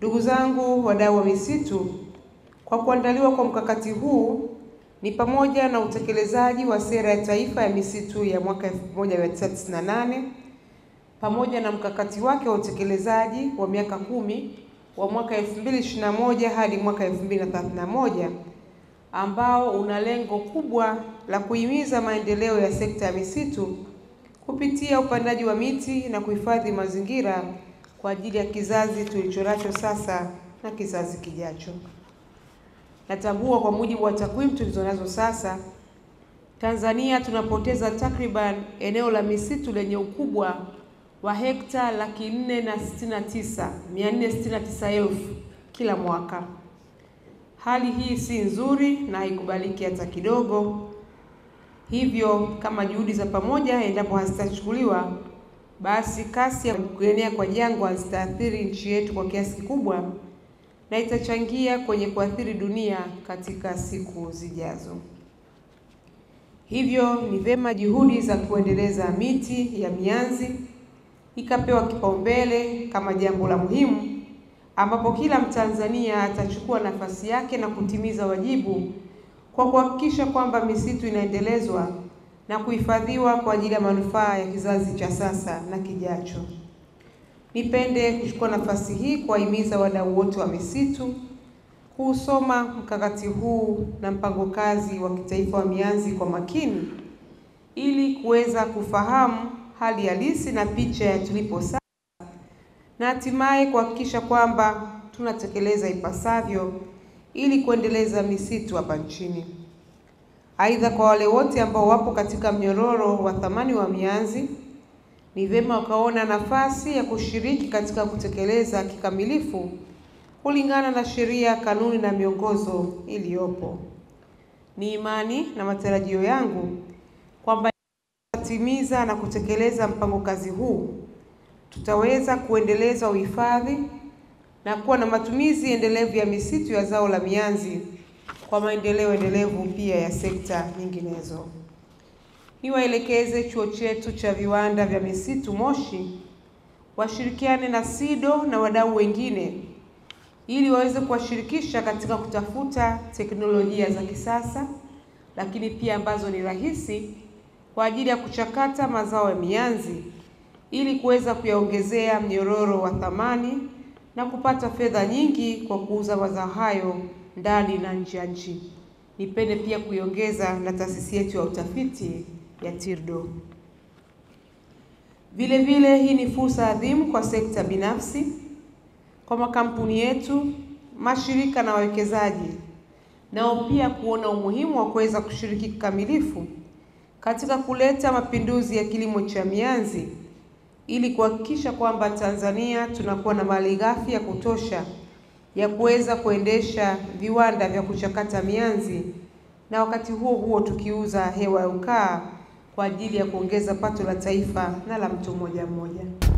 Ndugu zangu wadau wa misitu, kwa kuandaliwa kwa mkakati huu ni pamoja na utekelezaji wa sera ya taifa ya misitu ya mwaka 1998 pamoja na mkakati wake wa utekelezaji wa miaka kumi wa mwaka 2021 hadi mwaka 2031 ambao una lengo kubwa la kuhimiza maendeleo ya sekta ya misitu kupitia upandaji wa miti na kuhifadhi mazingira kwa ajili ya kizazi tulichonacho sasa na kizazi kijacho. Natambua kwa mujibu wa takwimu tulizonazo sasa, Tanzania tunapoteza takriban eneo la misitu lenye ukubwa wa hekta laki nne na sitini na tisa mia nne sitini na tisa elfu kila mwaka. Hali hii si nzuri na haikubaliki hata kidogo. Hivyo, kama juhudi za pamoja endapo hazitachukuliwa, basi kasi ya kuenea kwa jangwa zitaathiri nchi yetu kwa kiasi kikubwa na itachangia kwenye kuathiri dunia katika siku zijazo. Hivyo ni vyema juhudi za kuendeleza miti ya mianzi ikapewa kipaumbele kama jambo la muhimu, ambapo kila Mtanzania atachukua nafasi yake na kutimiza wajibu kwa kuhakikisha kwamba misitu inaendelezwa na kuhifadhiwa kwa ajili ya manufaa ya kizazi cha sasa na kijacho. Nipende kuchukua nafasi hii kuwahimiza wadau wote wa misitu kuusoma mkakati huu na mpango kazi wa kitaifa wa mianzi kwa makini ili kuweza kufahamu hali halisi na picha ya tulipo sasa na hatimaye kuhakikisha kwamba tunatekeleza ipasavyo ili kuendeleza misitu hapa nchini. Aidha, kwa wale wote ambao wapo katika mnyororo wa thamani wa mianzi, ni vyema wakaona nafasi ya kushiriki katika kutekeleza kikamilifu kulingana na sheria, kanuni na miongozo iliyopo. Ni imani na matarajio yangu kwamba timiza na kutekeleza mpango kazi huu tutaweza kuendeleza uhifadhi na kuwa na matumizi endelevu ya misitu ya zao la mianzi kwa maendeleo endelevu pia ya sekta nyinginezo. Niwaelekeze chuo chetu cha viwanda vya misitu Moshi washirikiane na SIDO na wadau wengine ili waweze kuwashirikisha katika kutafuta teknolojia za kisasa, lakini pia ambazo ni rahisi kwa ajili ya kuchakata mazao ya mianzi ili kuweza kuyaongezea mnyororo wa thamani na kupata fedha nyingi kwa kuuza mazao hayo ndani na nje ya nchi. Nipende pia kuiongeza na taasisi yetu ya utafiti ya TIRDO. Vile vile hii ni fursa adhimu kwa sekta binafsi, kwa makampuni yetu, mashirika na wawekezaji nao pia kuona umuhimu wa kuweza kushiriki kikamilifu katika kuleta mapinduzi ya kilimo cha mianzi ili kuhakikisha kwamba Tanzania tunakuwa na malighafi ya kutosha ya kuweza kuendesha viwanda vya kuchakata mianzi na wakati huo huo tukiuza hewa ya ukaa kwa ajili ya kuongeza pato la taifa na la mtu mmoja mmoja.